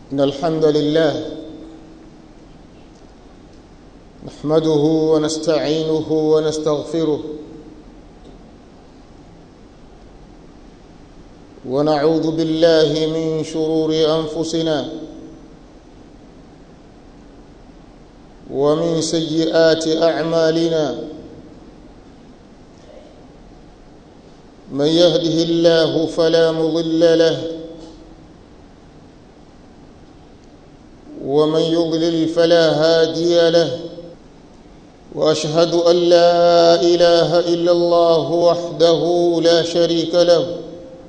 إن الحمد لله نحمده ونستعينه ونستغفره ونعوذ بالله من شرور أنفسنا ومن سيئات أعمالنا من يهده الله فلا مضل له ومن يضلل فلا هادي له واشهد ان لا اله الا الله وحده لا شريك له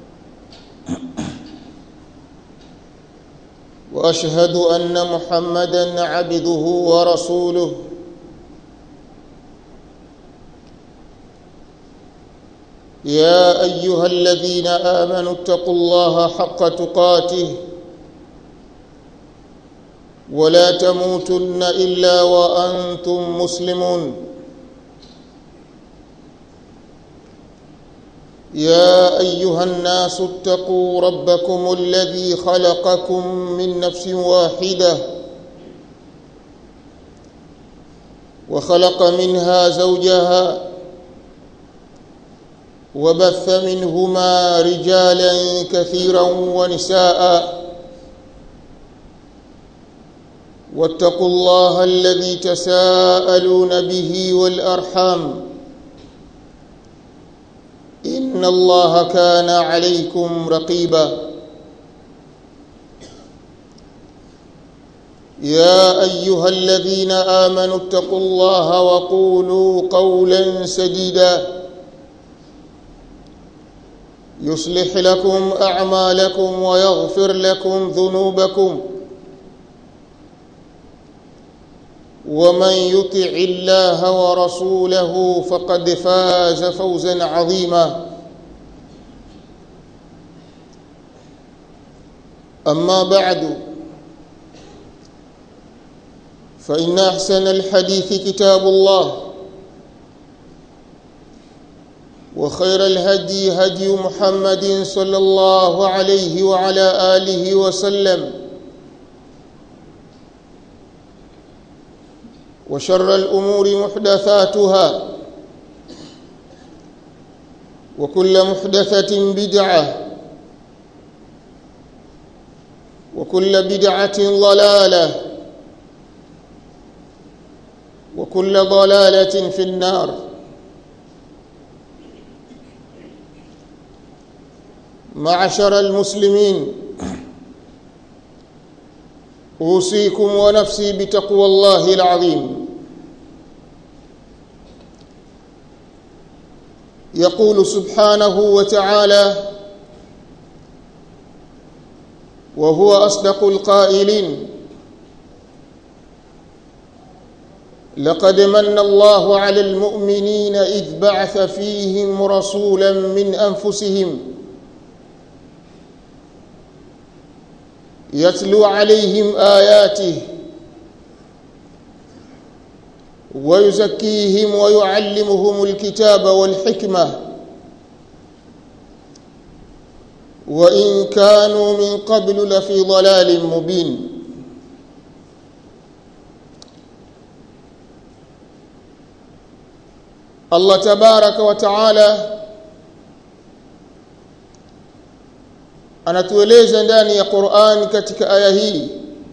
واشهد ان محمدا عبده ورسوله يا ايها الذين امنوا اتقوا الله حق تقاته ولا تموتن الا وانتم مسلمون يا ايها الناس اتقوا ربكم الذي خلقكم من نفس واحده وخلق منها زوجها وبث منهما رجالا كثيرا ونساء واتقوا الله الذي تساءلون به والارحام ان الله كان عليكم رقيبا يا ايها الذين امنوا اتقوا الله وقولوا قولا سديدا يصلح لكم اعمالكم ويغفر لكم ذنوبكم ومن يطع الله ورسوله فقد فاز فوزا عظيما اما بعد فان احسن الحديث كتاب الله وخير الهدي هدي محمد صلى الله عليه وعلى اله وسلم وشر الامور محدثاتها وكل محدثه بدعه وكل بدعه ضلاله وكل ضلاله في النار معشر المسلمين اوصيكم ونفسي بتقوى الله العظيم يقول سبحانه وتعالى وهو اصدق القائلين لقد من الله على المؤمنين اذ بعث فيهم رسولا من انفسهم يتلو عليهم اياته ويزكيهم ويعلمهم الكتاب والحكمه وان كانوا من قبل لفي ضلال مبين الله تبارك وتعالى anatueleza ndani ya Qur'an katika aya hii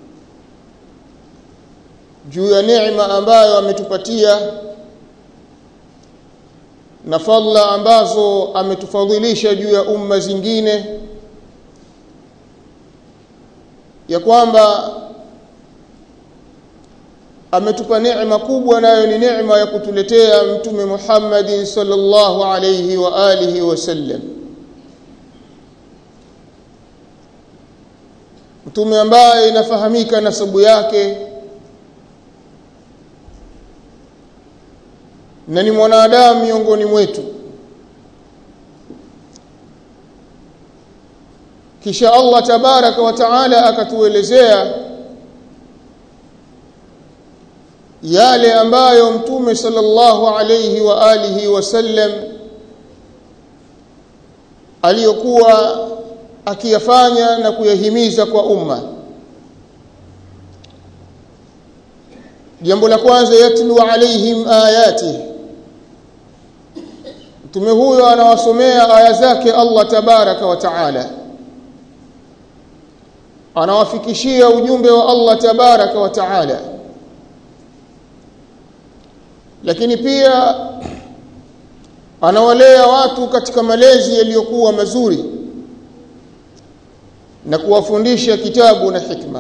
juu ya neema ambayo ametupatia na fadla ambazo ametufadhilisha juu ya umma zingine ya kwamba ametupa neema kubwa nayo ni neema ya kutuletea mtume Muhammad sallallahu alayhi wa alihi wasallam mtume ambaye inafahamika nasabu yake na ni mwanadamu miongoni mwetu kisha Allah tabaraka wa taala akatuelezea yale ambayo mtume sallallahu alayhi wa alihi wasallam aliyokuwa akiyafanya na kuyahimiza kwa umma jambo la kwanza yatlu alaihim ayati mtume huyo anawasomea aya zake Allah tabaraka wa taala anawafikishia ujumbe wa Allah tabaraka wa taala lakini pia anawalea watu katika malezi yaliyokuwa mazuri na kuwafundisha kitabu na hikma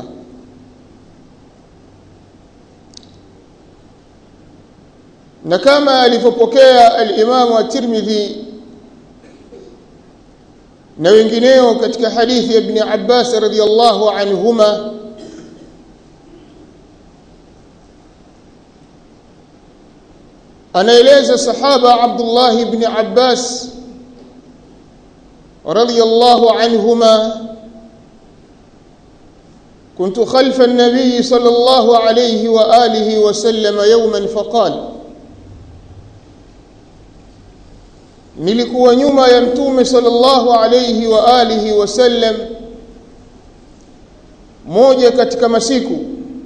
na kama alivyopokea al-Imam at-Tirmidhi na wengineo katika hadithi ya Ibn Abbas radhiyallahu anhuma anaeleza sahaba Abdullah ibn Abbas radhiyallahu anhuma كنت خلف النبي صلى الله عليه وآله وسلم يوما فقال nilikuwa nyuma ya mtume sallallahu alayhi wa alihi wasallam moja katika masiku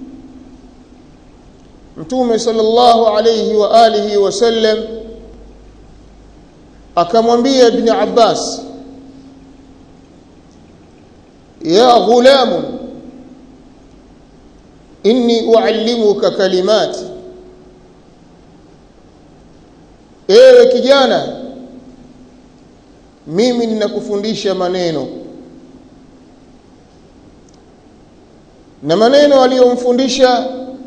mtume sallallahu alayhi wa alihi wasallam akamwambia ibn Abbas ya ghulam inni uallimuka kalimati ewe kijana mimi ninakufundisha maneno na maneno aliyomfundisha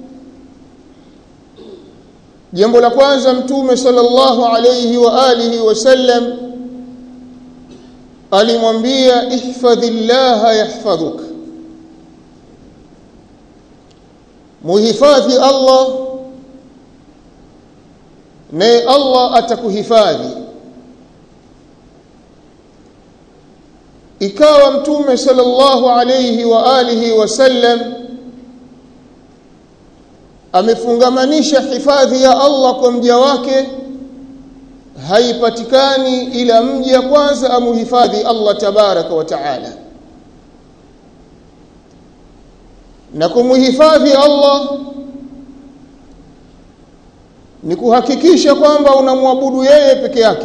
jambo la kwanza mtume sallallahu alayhi wa alihi wasallam alimwambia ihfadhillaha yahfadhuk muhifadhi Allah naye Allah atakuhifadhi ikawa mtume sallallahu alayhi wa alihi wasallam amefungamanisha hifadhi ya Allah kwa mja wake haipatikani ila mja kwanza amuhifadhi Allah tabaraka wa taala na kumuhifadhi Allah ni kuhakikisha kwamba unamwabudu yeye peke yake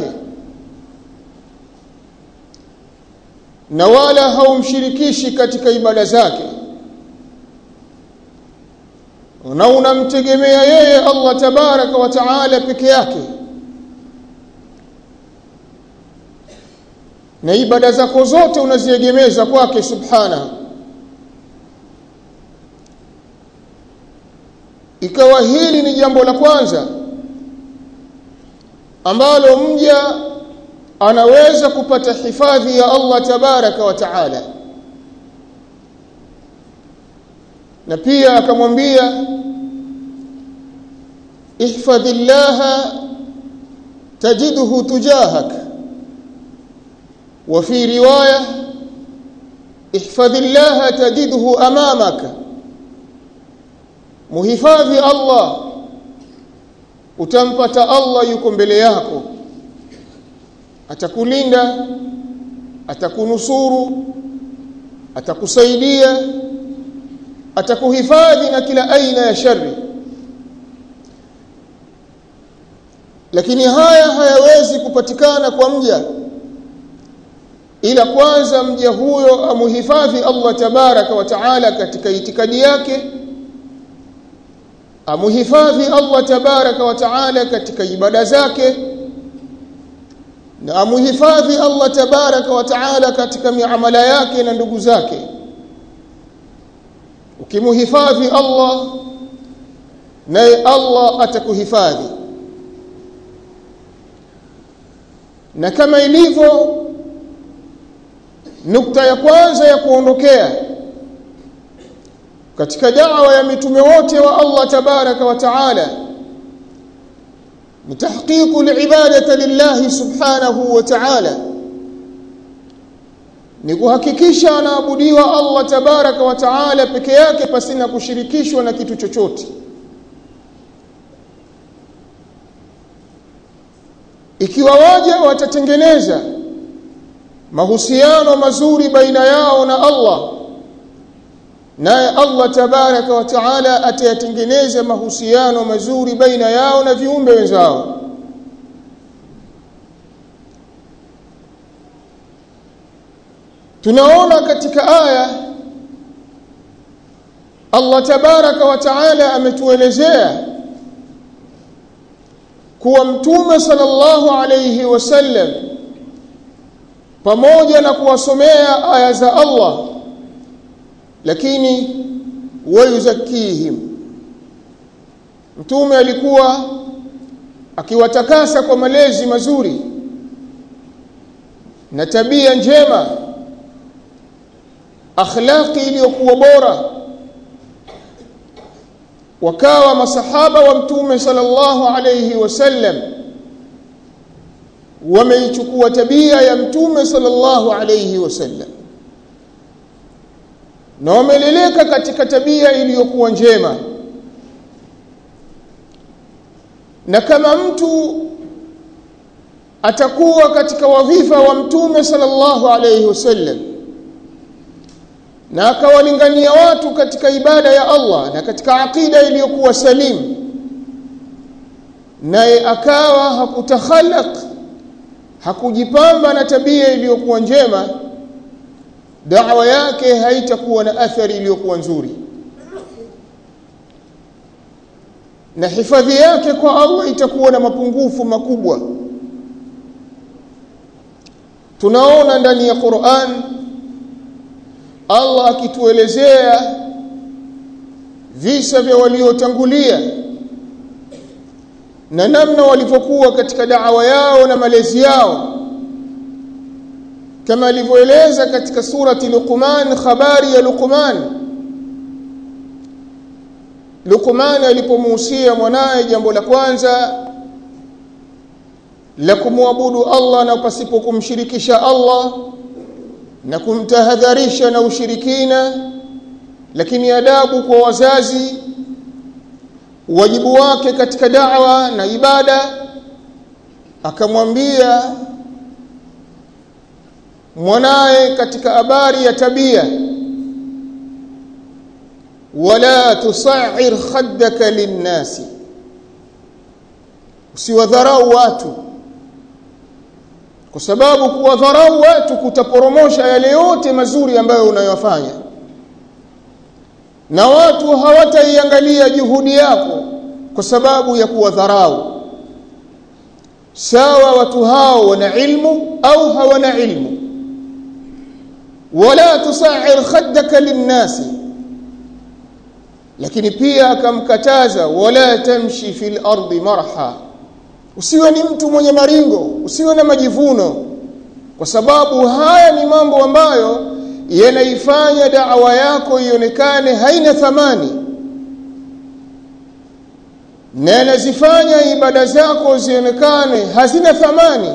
na wala haumshirikishi katika ibada zake na unamtegemea yeye Allah tabaraka wa taala peke yake na ibada zako zote unaziegemeza kwake subhana ikawa hili ni jambo la kwanza ambalo mja anaweza kupata hifadhi ya Allah tabaraka wa taala na pia akamwambia ihfadhillaha tajidhu tujahak wa fi riwaya ihfadhillaha tajidhu amamaka muhifadhi Allah utampata Allah yuko mbele yako atakulinda atakunusuru atakusaidia atakuhifadhi na kila aina ya shari lakini haya hayawezi kupatikana kwa mja ila kwanza mja huyo amuhifadhi Allah tabaraka wa taala katika itikadi yake amuhifadhi Allah tabaraka wa taala katika ibada zake na amuhifadhi Allah tabaraka wa taala katika miamala yake na ndugu zake ukimuhifadhi Allah naye Allah atakuhifadhi na kama ilivyo nukta ya kwanza ya kuondokea katika da'wa ya mitume wote wa Allah tabaraka wa taala ni tahqiqu al-ibadati lillahi subhanahu wa ta'ala ni kuhakikisha anaabudiwa Allah tabaraka wa taala peke yake pasina kushirikishwa na kitu chochote ikiwa waja watatengeneza mahusiano mazuri baina yao na Allah naye Allah tabaraka wa taala atayatengeneza mahusiano mazuri baina yao na viumbe wenzao tunaona katika aya Allah tabaraka wa taala ametuelezea kuwa mtume sallallahu alayhi wasallam pamoja na kuwasomea aya za Allah lakini wayuzakihim mtume alikuwa akiwatakasa kwa malezi mazuri na tabia njema akhlaqi iliyokuwa bora wakawa masahaba wa mtume sallallahu alayhi wasallam wameichukua tabia ya mtume sallallahu alayhi wasallam na wameleleka katika tabia iliyokuwa njema na kama mtu atakuwa katika wadhifa wa mtume sallallahu alayhi wasallam na akawalingania watu katika ibada ya Allah na katika akida iliyokuwa salim naye akawa hakutakhalaq hakujipamba na tabia iliyokuwa njema da'wa yake haitakuwa na athari iliyokuwa nzuri na hifadhi yake kwa Allah itakuwa na mapungufu makubwa tunaona ndani ya Qur'an Allah akituelezea visa vya waliotangulia na namna walivyokuwa katika da'wa yao na malezi yao kama alivyoeleza katika surati Luqman habari ya Luqman Luqman alipomuhusia mwanaye jambo la kwanza la kumwabudu Allah na pasipo kumshirikisha Allah na kumtahadharisha na ushirikina lakini adabu kwa wazazi wajibu wake katika da'wa na ibada akamwambia mwanaye katika habari ya tabia wala tusa'ir khaddaka linnasi usiwadharau watu kwa sababu kuwadharau watu kutaporomosha yale yote mazuri ambayo unayofanya na watu hawataiangalia juhudi yako kwa sababu ya kuwadharau sawa watu hao wana ilmu au hawana ilmu wala tusa'ir khaddaka linnasi lakini pia akamkataza wala tamshi fil ardi marha usiwe ni mtu mwenye maringo usiwe na majivuno kwa sababu haya ni mambo ambayo yanaifanya da'wa yako ionekane haina thamani na yanazifanya ibada zako zionekane hazina thamani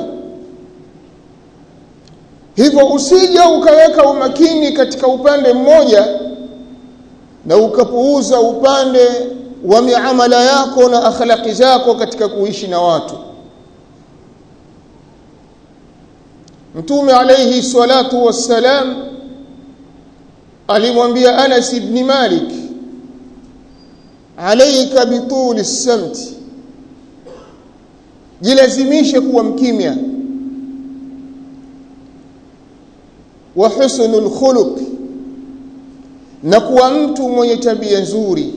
hivyo usije ukaweka umakini katika upande mmoja na ukapuuza upande wa miamala yako na akhlaqi zako katika kuishi na watu Mtume alayhi salatu wassalam alimwambia Anas ibn Malik alayka bitul as-samt jilazimishe kuwa mkimya wa husnul khuluq na kuwa mtu mwenye tabia nzuri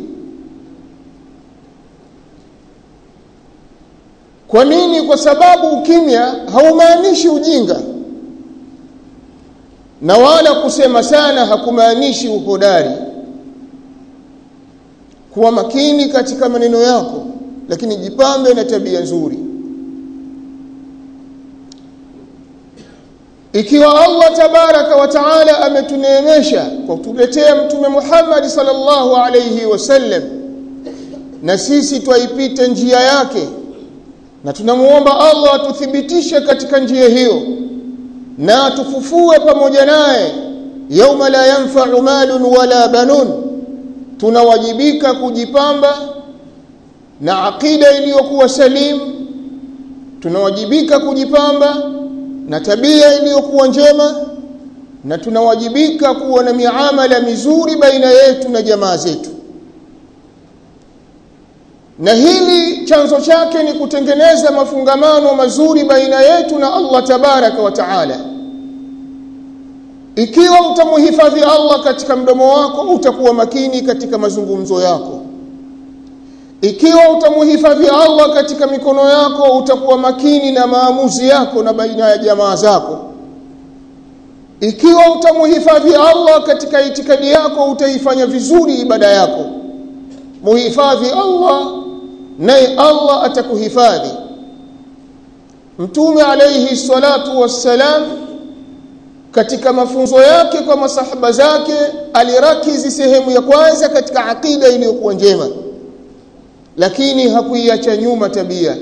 kwa nini kwa sababu ukimya haumaanishi ujinga na wala kusema sana hakumaanishi uhodari kuwa makini katika maneno yako lakini jipambe na tabia nzuri ikiwa Allah tabaraka wa taala ametuneemesha kwa kutuletea mtume Muhammad sallallahu alayhi wasallam na sisi twaipita njia yake na tunamuomba Allah atuthibitishe katika njia hiyo na atufufue pamoja naye yauma la yanfa'u malun wala banun tunawajibika kujipamba na akida iliyokuwa salim tunawajibika kujipamba na tabia iliyokuwa njema na tunawajibika kuwa na miamala mizuri baina yetu na jamaa zetu na hili chanzo chake ni kutengeneza mafungamano mazuri baina yetu na Allah tabaraka wa taala ikiwa utamhifadhi Allah katika mdomo wako utakuwa makini katika mazungumzo yako ikiwa utamhifadhi Allah katika mikono yako utakuwa makini na maamuzi yako na baina ya jamaa zako ikiwa utamhifadhi Allah katika itikadi yako utaifanya vizuri ibada yako muhifadhi Allah naye Allah atakuhifadhi Mtume alayhi salatu wassalam katika mafunzo yake kwa masahaba zake alirakizi sehemu ya kwanza katika akida iliyokuwa njema lakini hakuiacha nyuma tabia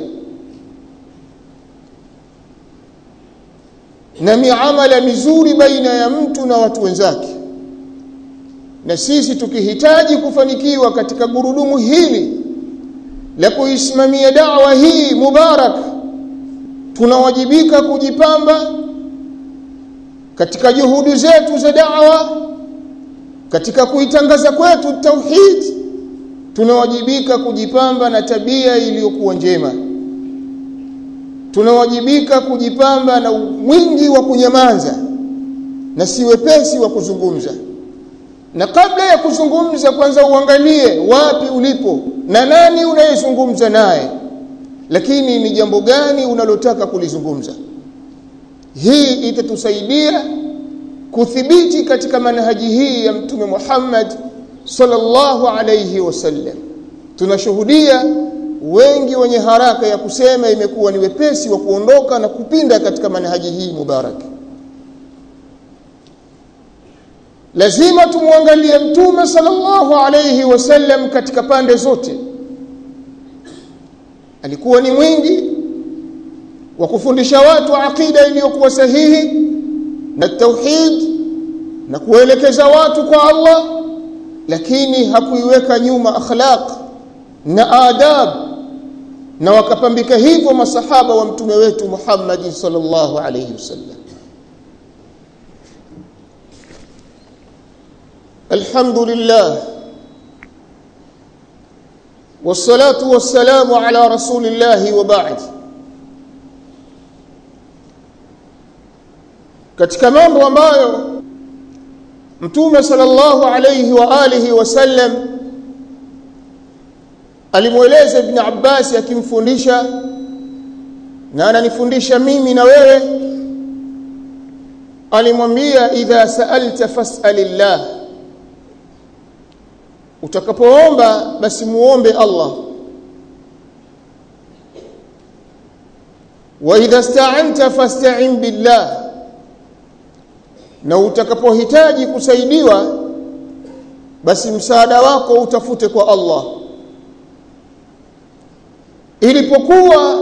na miamala mizuri baina ya mtu na watu wenzake na sisi tukihitaji kufanikiwa katika gurudumu hili la kuisimamia dawa hii mubarak tunawajibika kujipamba katika juhudi zetu za dawa katika kuitangaza kwetu tauhid tunawajibika kujipamba na tabia iliyokuwa njema tunawajibika kujipamba na mwingi wa kunyamaza na si wepesi wa kuzungumza na kabla ya kuzungumza kwanza uangalie wapi ulipo na nani unayezungumza naye lakini ni jambo gani unalotaka kulizungumza hii itatusaidia kuthibiti katika manhaji hii ya mtume Muhammad sallallahu alayhi wasallam tunashuhudia wengi wenye haraka ya kusema imekuwa ni wepesi wa kuondoka na kupinda katika manhaji hii mubarak lazima tumwangalie mtume sallallahu alayhi wasallam katika pande zote alikuwa ni mwingi wa kufundisha watu aqida iliyokuwa sahihi na tauhid na kuelekeza watu kwa Allah lakini hakuiweka nyuma akhlaq na adab na wakapambika hivyo masahaba wa mtume wetu Muhammad sallallahu alayhi wasallam الحمد لله والصلاة والسلام على رسول الله وبعد katika mambo ambayo mtume sallallahu alayhi wa alihi wasallam alimweleza ibn Abbas akimfundisha na ananifundisha mimi na wewe alimwambia idha sa'alta fas'alillah utakapoomba basi muombe Allah wa idha sta'anta fasta'in billah na utakapohitaji kusaidiwa basi msaada wako utafute kwa Allah ilipokuwa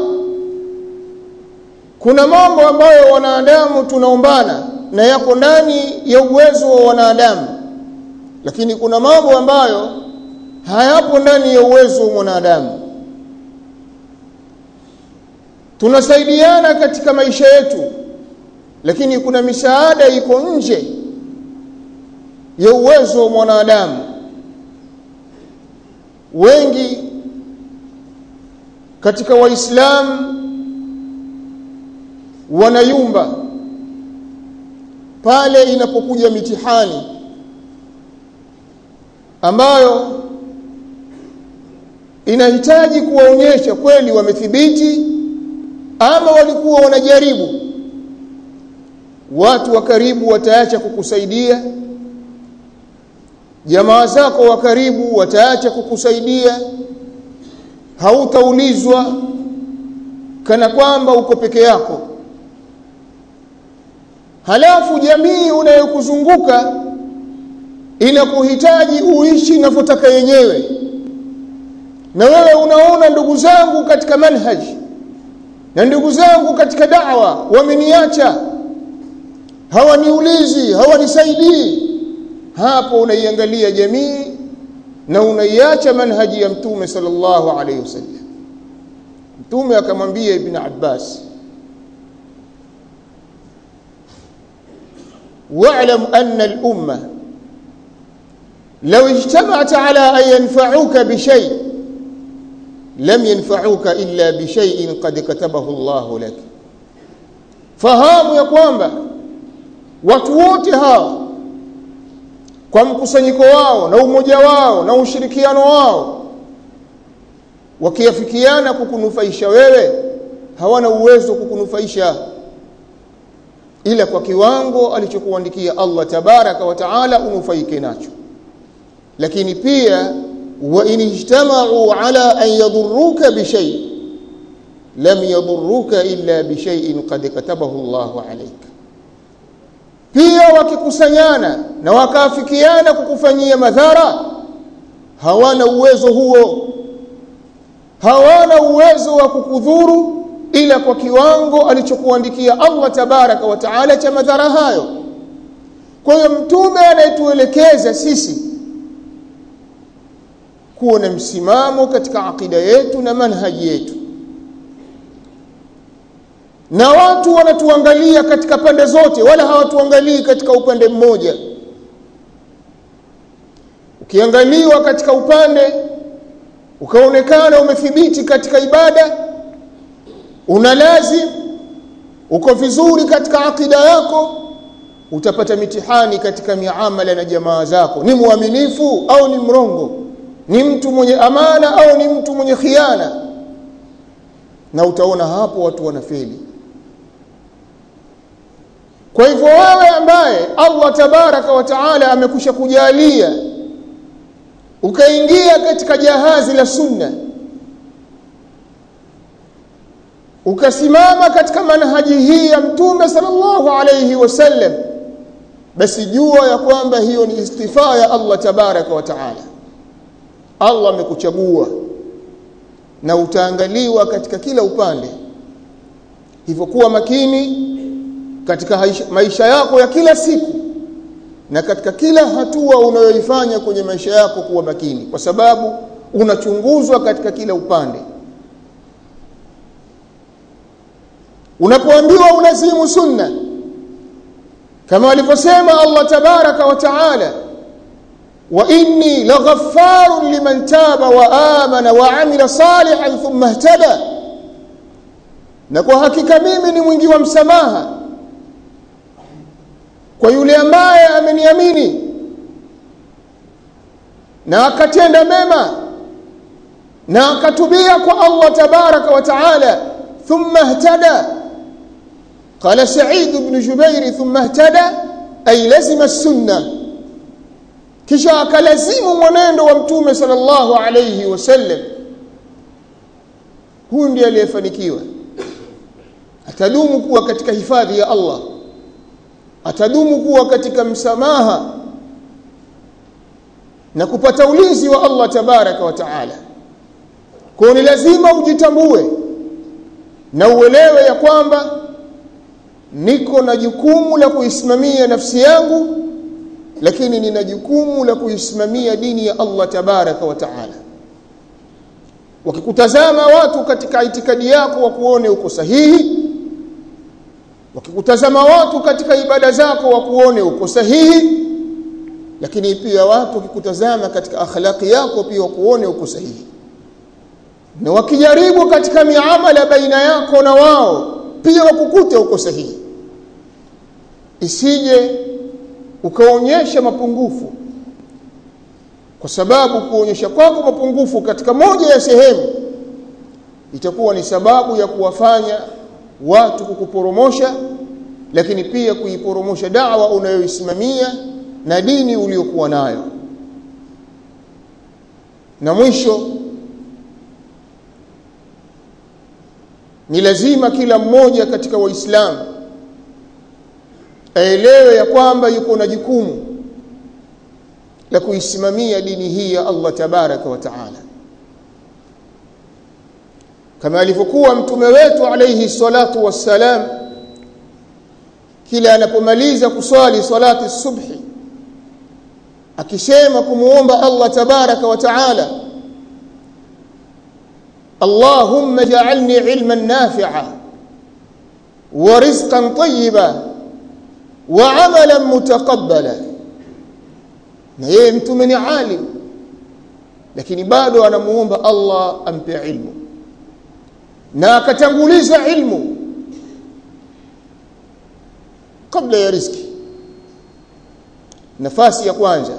kuna mambo ambayo wanadamu tunaombana na yako ndani ya uwezo wa wanadamu lakini kuna mambo ambayo hayapo ndani ya uwezo wa mwanadamu tunasaidiana katika maisha yetu lakini kuna misaada iko nje ya uwezo wa mwanadamu wengi katika waislamu wanayumba pale inapokuja mitihani ambayo inahitaji kuwaonyesha kweli wamethibiti ama walikuwa wanajaribu watu wa karibu wataacha kukusaidia jamaa zako wa karibu wataacha kukusaidia hautaulizwa kana kwamba uko peke yako halafu jamii unayokuzunguka inakuhitaji uishi inavyotaka yenyewe na wewe unaona ndugu zangu katika manhaji na ndugu zangu katika da'wa wameniacha hawaniulizi hawanisaidii hapo unaiangalia jamii na unaiacha manhaji ya mtume sallallahu alayhi wasallam mtume akamwambia ibn Abbas واعلم أن الأمة لو اجتمعت على أن ينفعوك بشيء لم ينفعوك إلا بشيء قد كتبه الله لك fahamu ya kwamba watu wote hawa kwa mkusanyiko wao na umoja wao na ushirikiano wao wakiafikiana kukunufaisha wewe hawana uwezo kukunufaisha ila kwa kiwango alichokuandikia Allah tabaraka wa taala unufaike nacho lakini pia wa in ijtama'u ala an yadurruka bi shay lam yadurruka illa bi shay'in qad katabahu Allahu alayka pia wakikusanyana na wakaafikiana kukufanyia madhara hawana uwezo huo hawana uwezo wa kukudhuru ila kwa kiwango alichokuandikia Allah tabaraka wa taala cha madhara hayo kwa hiyo mtume anayetuelekeza sisi kuwa na msimamo katika akida yetu na manhaji yetu na watu wanatuangalia katika pande zote wala hawatuangalii katika upande mmoja ukiangaliwa katika upande ukaonekana umethibiti katika ibada una lazim uko vizuri katika akida yako utapata mitihani katika miamala na jamaa zako ni mwaminifu au ni mrongo ni mtu mwenye amana au ni mtu mwenye khiana na utaona hapo watu wanafeli kwa hivyo wewe ambaye Allah tabaraka wa taala amekusha kujalia ukaingia katika jahazi la sunna ukasimama katika manhaji hii ya mtume sallallahu alayhi wasallam basi jua ya kwamba hiyo ni istifaa ya Allah tabaraka wa taala Allah amekuchagua na utaangaliwa katika kila upande hivyo kuwa makini katika maisha yako ya kila siku na katika kila hatua unayoifanya kwenye maisha yako kuwa makini kwa sababu unachunguzwa katika kila upande unapoambiwa unazimu sunna kama alivyosema Allah tabaraka wa taala wa inni laghaffarun liman taba wa amana wa amila salihan thumma ihtada na kwa hakika mimi ni mwingi wa msamaha kwa yule ambaye ameniamini na akatenda mema na akatubia kwa Allah tabaraka wa taala thumma ihtada قال سعيد بن جبير ثم اهتدى أي لزم السنة kisha akalazimu mwenendo wa mtume sallallahu alayhi wasallam huyu ndiye aliyefanikiwa atadumu kuwa katika hifadhi ya Allah atadumu kuwa katika msamaha na kupata ulinzi wa Allah tabaraka wa taala kwa ni lazima ujitambue na uelewe ya kwamba niko na jukumu la kuisimamia nafsi yangu lakini nina jukumu la kuisimamia dini ya Allah tabaraka wa taala wakikutazama watu katika itikadi yako wakuone uko sahihi wakikutazama watu katika ibada zako wakuone uko sahihi lakini pia watu wakikutazama katika akhlaqi yako pia wakuone uko sahihi na wakijaribu katika miamala baina yako na wao pia wakukute uko sahihi isije ukaonyesha mapungufu kwa sababu kuonyesha kwako mapungufu katika moja ya sehemu itakuwa ni sababu ya kuwafanya watu kukuporomosha lakini pia kuiporomosha dawa unayoisimamia na dini uliyokuwa nayo na mwisho ni lazima kila mmoja katika waislamu aelewe ya kwamba yuko na jukumu la kuisimamia dini hii ya Allah tabaraka wa taala kama alivyokuwa mtume wetu alayhi salatu wassalam kila anapomaliza kuswali salati subhi akisema kumuomba Allah tabaraka wa taala اللهم اجعلني علما نافعا ورزقا طيبا wa amalan mutaqabbala na yeye mtume ni alim lakini bado anamuomba Allah ampe ilmu na akatanguliza ilmu kabla ya riziki nafasi ya kwanza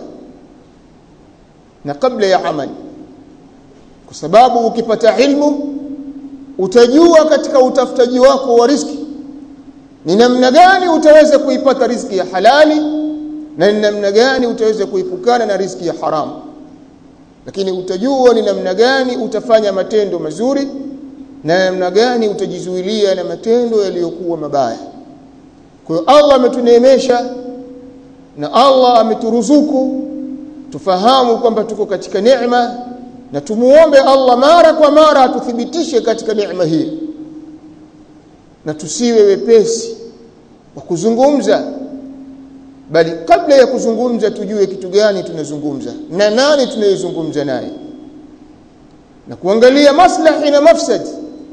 na kabla ya amali kwa sababu ukipata ilmu utajua katika utafutaji wako wa riziki ni namna gani utaweza kuipata riziki ya halali na ni namna gani utaweza kuipukana na riziki ya haramu lakini utajua ni namna gani utafanya matendo mazuri na namna gani utajizuilia na matendo yaliyokuwa mabaya kwa hiyo Allah ametuneemesha na Allah ameturuzuku tufahamu kwamba tuko katika neema na tumuombe Allah mara kwa mara atuthibitishe katika neema hii na tusiwe wepesi wa kuzungumza bali kabla ya kuzungumza tujue kitu gani tunazungumza na nani tunayezungumza naye na kuangalia maslahi na mafsadi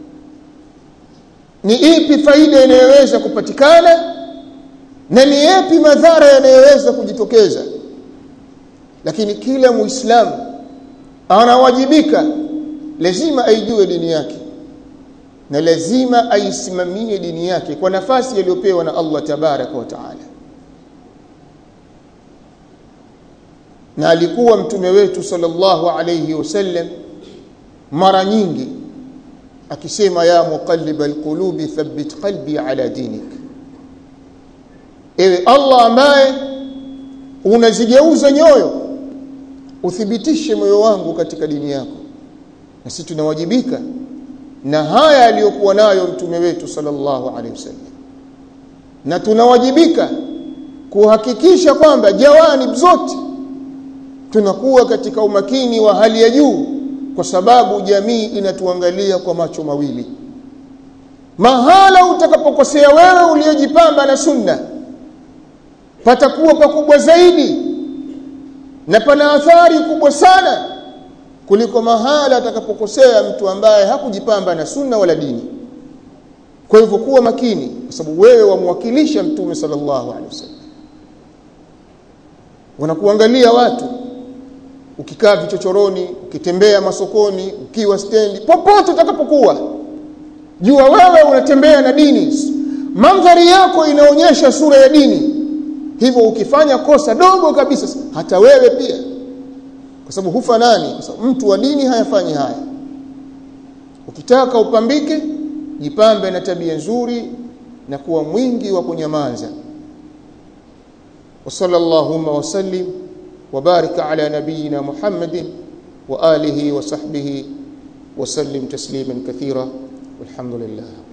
ni ipi faida inayoweza kupatikana na ni yapi madhara yanayoweza kujitokeza lakini kila muislamu anawajibika lazima aijue dini yake na lazima aisimamie dini yake kwa nafasi aliyopewa na Allah tabaraka wa taala na alikuwa mtume wetu sallallahu alayhi wasallam mara nyingi akisema ya muqallib alqulubi thabbit qalbi ala dinik ewe Allah ambaye unazigeuza nyoyo uthibitishe moyo wangu katika dini yako na sisi tunawajibika na haya aliyokuwa nayo mtume wetu sallallahu alaihi wasallam na tunawajibika kuhakikisha kwamba jawani zote tunakuwa katika umakini wa hali ya juu kwa sababu jamii inatuangalia kwa macho mawili mahala utakapokosea wewe uliyojipamba na sunna patakuwa pakubwa zaidi na pana athari kubwa sana kuliko mahala atakapokosea mtu ambaye hakujipamba na sunna wala dini kwa hivyo kuwa makini kwa sababu wewe wamwakilisha mtume sallallahu alaihi wasallam wanakuangalia watu ukikaa vichochoroni ukitembea masokoni ukiwa stendi popote utakapokuwa jua wewe unatembea na dini mandhari yako inaonyesha sura ya dini hivyo ukifanya kosa dogo kabisa hata wewe pia kwa sababu hufanani kwa sababu mtu wa dini hayafanyi haya ukitaka upambike jipambe na tabia nzuri na kuwa mwingi wa kunyamaza wa sallallahu wa sallim وبارك على نبينا محمد وآله وصحبه وسلم تسليما كثيرا والحمد لله